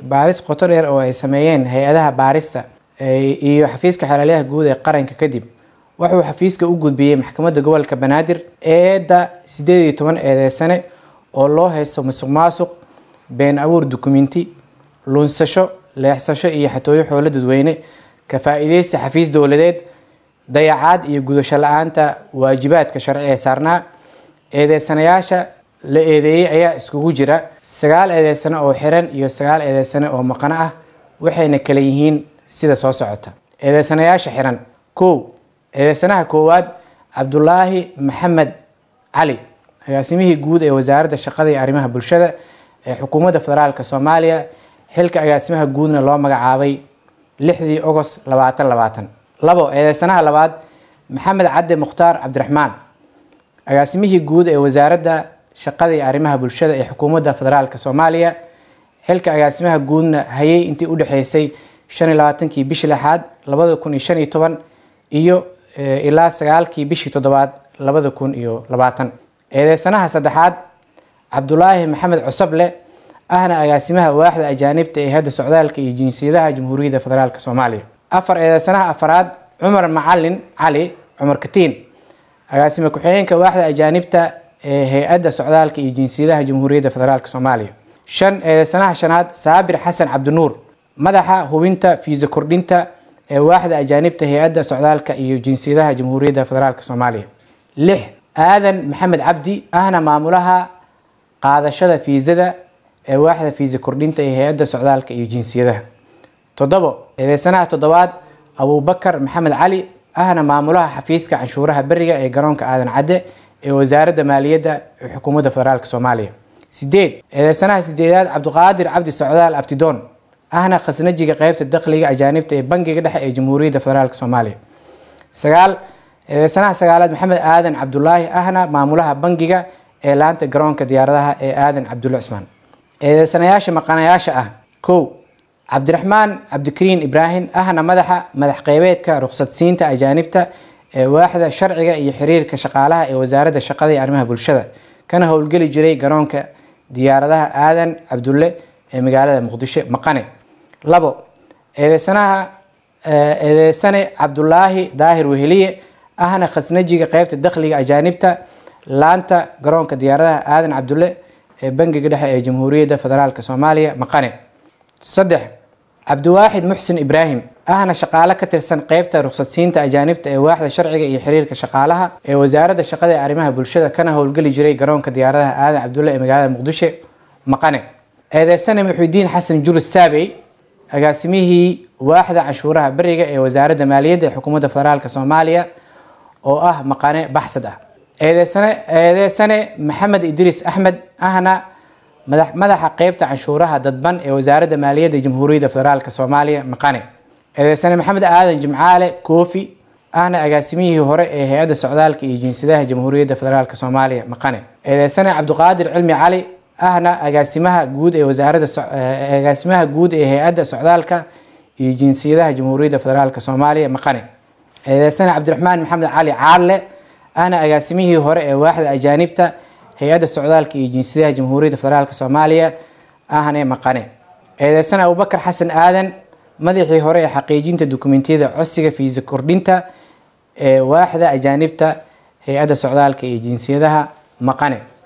baaris qoto dheer oo ay sameeyeen hay-adaha baarista iyo xafiiska xeelaliyaha guud ee qaranka kadib wuxuu xafiiska u gudbiyey maxkamadda gobolka banaadir eedda sideed iyo toban eedeysane oo loo haysto musuq maasuq been abuur dukumenti lunsasho leexsasho iyo xatooyo xoolo dadweyne ka faa-iideysta xafiis dowladeed dayacaad iyo gudasho la-aanta waajibaadka sharci ee saarnaa eedeysanayaasha la eedeeyey ayaa iskugu jira sagaal eedeysane oo xiran iyo sagaal eedeysane oo maqano ah waxayna kala yihiin sida soo socota eedeysanayaasha xiran kow eedeysanaha koowaad cabdulaahi maxamed cali agaasimihii guud ee wasaaradda shaqada iyo arrimaha bulshada ee xukuumadda federaalk soomaaliya xilka agaasimaha guudna loo magacaabay lixdii ogost labaatan labaatan labo eedeysanaha labaad maxamed cadde mukhtaar cabdiraxmaan agaasimihii guud ee wasaaradda shaqada iyo arrimaha bulshada ee xukuumadda federaalk soomaaliya xilka agaasimaha guudna hayay intii udhexeysay shan iyo labaatankii bishii lixaad labada kun iyo shan iyo toban iyo ilaa sagaalkii bishii toddobaad labada kun iyo labaatan eedeysanaha saddexaad cabdulaahi maxamed cusable ahna agaasimaha waaxda ajaanibta ee hadda socdaalka iyo jinsiyadaha jamhuuriyadda federaalk soomaaliya afar eedeysanaha afaraad cumar macalin cali cumar katiin agaasime ku-xigeenka waaxda ajaanibta ee hay-adda socdaalka iyo jinsiyadaha jamhuuriyadda federaalk soomaaliya shan eedeysanaha shanaad saabir xasan cabdinuur madaxa hubinta fiisa kordhinta ee waaxda ajaanibta hay-adda socdaalka iyo jinsiyadaha jamhuuriyadda federaalk soomaaliya lix aadan maxamed cabdi ahna maamulaha qaadashada fiisada ee waaxda fiisa kordhinta ee hay-adda socdaalka iyo jinsiyadaha toddobo eedeysanaha toddobaad abuubakar maxamed cali ahna maamulaha xafiiska canshuuraha beriga ee garoonka aadan cadde ee wasaaradda maaliyadda ee xukuumadda federaalk soomaaliya sideed eedeysanaha sideedaad cabdiqaadir cabdi socdaal abtidoon ahna khasnajiga qeybta dakhliga ajaanibta ee bangiga dhexe ee jamhuuriyadda federaalk soomaaliya sagaal eedeysanaha sagaalaad maxamed aadan cabdulaahi ahna maamulaha bangiga ee laanta garoonka diyaaradaha ee aadan cabdulle cismaan eedeysanayaasha maqanayaasha ah kow cabdiraxmaan cabdikariin ibraahim ahna madaxa madax qeybeedka ruqsadsiinta ajaanibta ee waaxda sharciga iyo xiriirka shaqaalaha ee wasaaradda shaqada iyo arrimaha bulshada kana howlgeli jiray garoonka diyaaradaha aadan cabdulle ee magaalada muqdisho maqane labo eedeysanaha eedeysane cabdulaahi daahir weheliye ahna khasnajiga qeybta dakhliga ajaanibta laanta garoonka diyaaradaha aadan cabdulle ee bangiga dhexe ee jamhuuriyadda federaalk soomaaliya maqane saddex cabdiwaaxid muxsin ibraahim ahna shaqaale ka tirsan qeybta ruqsadsiinta ajaanibta ee waaxda sharciga iyo xiriirka shaqaalaha ee wasaaradda shaqada ee arrimaha bulshada kana howlgeli jiray garoonka diyaaradaha aadan cabdulle ee magaalada muqdisho maqane eedeysane muxudiin xasan jurus saabey agaasimihii waaxda canshuuraha beriga ee wasaaradda maaliyadda ee xukuumadda federaalk soomaaliya oo ah maqane baxsad ah eedeysane eedeysane maxamed idriis axmed ahna madaxa qeybta canshuuraha dadban ee wasaaradda maaliyadda jamhuuriyadda federaalk soomaaliya maqane eedeysane maxamed aadan jimcaale koofi ahna agaasimihii hore ee hay-adda socdaalka iyo jinsiyadaha jamhuuriyadda federaalk soomaaliya maqane eedeysane cabdiqaadir cilmi cali ahna agaasimaha guud ee wasaaradda agaasimaha guud ee hay-adda socdaalka iyo jinsiyadaha jamhuuriyadda federaalk soomaaliya maqane eedeysane cabdiraxmaan maxamed cali caadle ahna agaasimihii hore ee waaxda ajaanibta hay-adda socdaalka iyo jinsiyadaha jamhuuriyadda federaalk soomaaliya ahne maqane eedeysane abubakar xasan aadan madaxii hore ee xaqiijinta dukumentiyada codsiga fiisa kordhinta ee waaxda ajaanibta hay-adda socdaalka iyo jinsiyadaha maqane